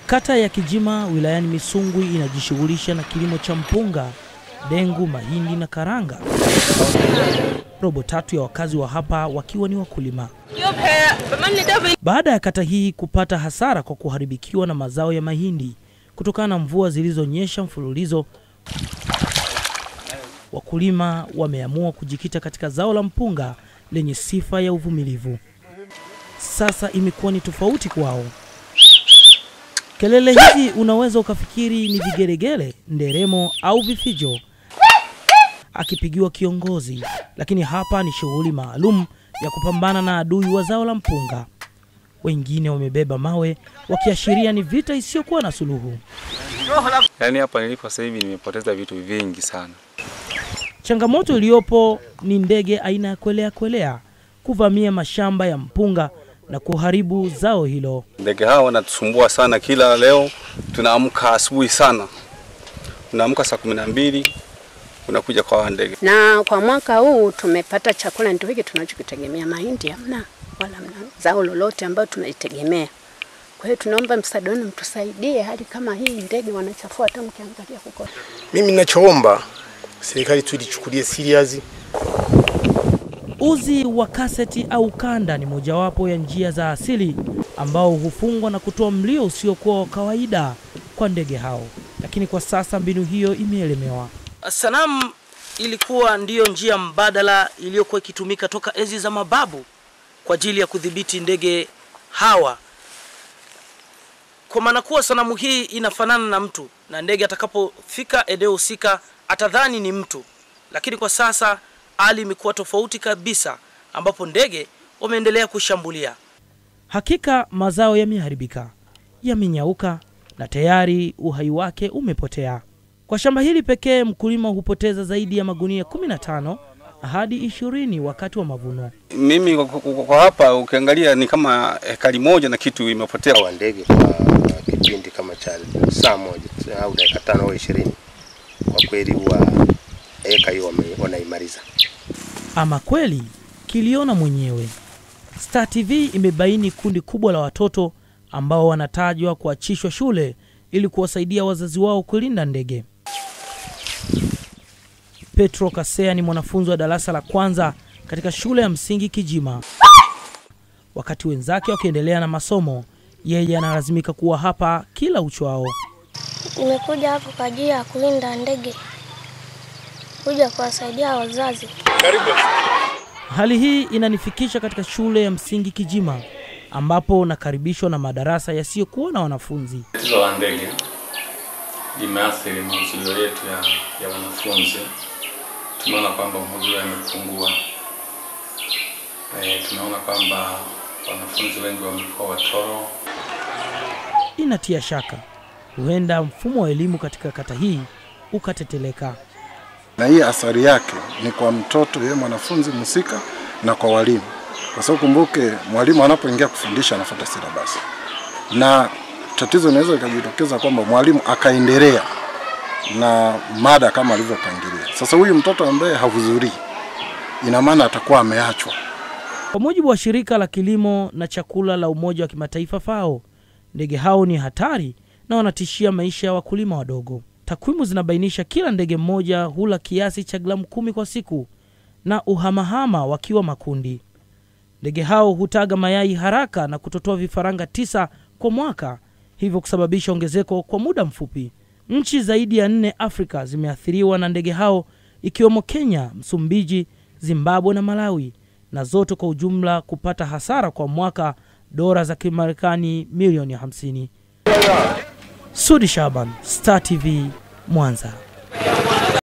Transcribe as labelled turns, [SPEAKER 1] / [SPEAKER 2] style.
[SPEAKER 1] Kata ya Kijima wilayani Misungwi inajishughulisha na kilimo cha mpunga, dengu, mahindi na karanga. Robo tatu ya wakazi wa hapa wakiwa ni wakulima. Baada ya kata hii kupata hasara kwa kuharibikiwa na mazao ya mahindi kutokana na mvua zilizonyesha mfululizo, wakulima wameamua kujikita katika zao la mpunga lenye sifa ya uvumilivu. Sasa imekuwa ni tofauti kwao. Kelele hizi unaweza ukafikiri ni vigelegele, nderemo au vifijo akipigiwa kiongozi, lakini hapa ni shughuli maalum ya kupambana na adui wa zao la mpunga. Wengine wamebeba mawe wakiashiria ni vita isiyokuwa na suluhu.
[SPEAKER 2] Yaani hapa nilipo sasa hivi nimepoteza vitu vingi sana.
[SPEAKER 1] Changamoto iliyopo ni ndege aina ya kwelea kwelea kuvamia mashamba ya mpunga na kuharibu zao hilo.
[SPEAKER 3] Ndege hawa wanatusumbua sana. Kila leo tunaamka asubuhi sana, unaamka saa kumi na mbili unakuja kwa hawa ndege.
[SPEAKER 4] Na kwa mwaka huu tumepata chakula ndio hiki tunachokitegemea, mahindi hamna wala mna zao lolote ambayo tunaitegemea. Kwa hiyo tunaomba msaada wenu, mtusaidie, hali kama hii ndege wanachafua, hata mkiangalia huko.
[SPEAKER 5] Mimi ninachoomba serikali tu ilichukulie serious.
[SPEAKER 1] Uzi wa kaseti au kanda ni mojawapo ya njia za asili ambao hufungwa na kutoa mlio usiokuwa wa kawaida kwa ndege hao, lakini kwa sasa mbinu hiyo imeelemewa. Sanamu ilikuwa ndiyo njia mbadala iliyokuwa ikitumika toka enzi za mababu kwa ajili ya kudhibiti ndege hawa, kwa maana kuwa sanamu hii inafanana na mtu na ndege atakapofika eneo husika atadhani ni mtu, lakini kwa sasa hali imekuwa tofauti kabisa, ambapo ndege wameendelea kushambulia. Hakika mazao yameharibika, yamenyauka na tayari uhai wake umepotea. Kwa shamba hili pekee mkulima hupoteza zaidi ya magunia 15 hadi 20 wakati wa mavuno.
[SPEAKER 3] Mimi kwa- kwa kwa hapa ukiangalia ni kama ekari moja na kitu imepotea.
[SPEAKER 5] wa ndege kwa kipindi kama cha saa moja au dakika tano au ishirini, kwa kweli huwa eka hiyo wame- wanaimaliza.
[SPEAKER 1] Ama kweli kiliona mwenyewe. Star TV imebaini kundi kubwa la watoto ambao wanatajwa kuachishwa shule ili kuwasaidia wazazi wao kulinda ndege. Petro Kasea ni mwanafunzi wa darasa la kwanza katika shule ya msingi Kijima. Wakati wenzake wakiendelea na masomo, yeye analazimika kuwa hapa kila uchwao.
[SPEAKER 6] Nimekuja hapo kwa ajili ya kulinda ndege, kuja kuwasaidia wazazi.
[SPEAKER 1] Hali hii inanifikisha katika shule ya msingi Kijima ambapo nakaribishwa na madarasa yasiyokuwa na wanafunzi.
[SPEAKER 2] Tatizo la ndege limeathiri mahudhurio yetu ya, ya wanafunzi. Tumeona kwamba mahudhurio yamepungua. E, tumeona kwamba wanafunzi wengi wamekuwa watoro.
[SPEAKER 1] Inatia shaka, huenda mfumo wa elimu katika kata hii ukateteleka.
[SPEAKER 7] na hii athari yake ni kwa mtoto yeye mwanafunzi mhusika na kwa walimu, kwa sababu kumbuke, mwalimu anapoingia kufundisha anafuata silabasi, na tatizo linaweza likajitokeza kwamba mwalimu akaendelea na mada kama alivyopangilia. Sasa huyu mtoto ambaye hahudhurii, ina maana atakuwa ameachwa.
[SPEAKER 1] Kwa mujibu wa shirika la kilimo na chakula la Umoja wa Kimataifa FAO, ndege hao ni hatari na wanatishia maisha ya wakulima wadogo. Takwimu zinabainisha kila ndege mmoja hula kiasi cha gramu kumi kwa siku na uhamahama wakiwa makundi. Ndege hao hutaga mayai haraka na kutotoa vifaranga tisa kwa mwaka, hivyo kusababisha ongezeko kwa muda mfupi. Nchi zaidi ya nne Afrika zimeathiriwa na ndege hao ikiwemo Kenya, Msumbiji, Zimbabwe na Malawi, na zote kwa ujumla kupata hasara kwa mwaka dola za Kimarekani milioni 50. Sudi Shaban, Star TV, Mwanza.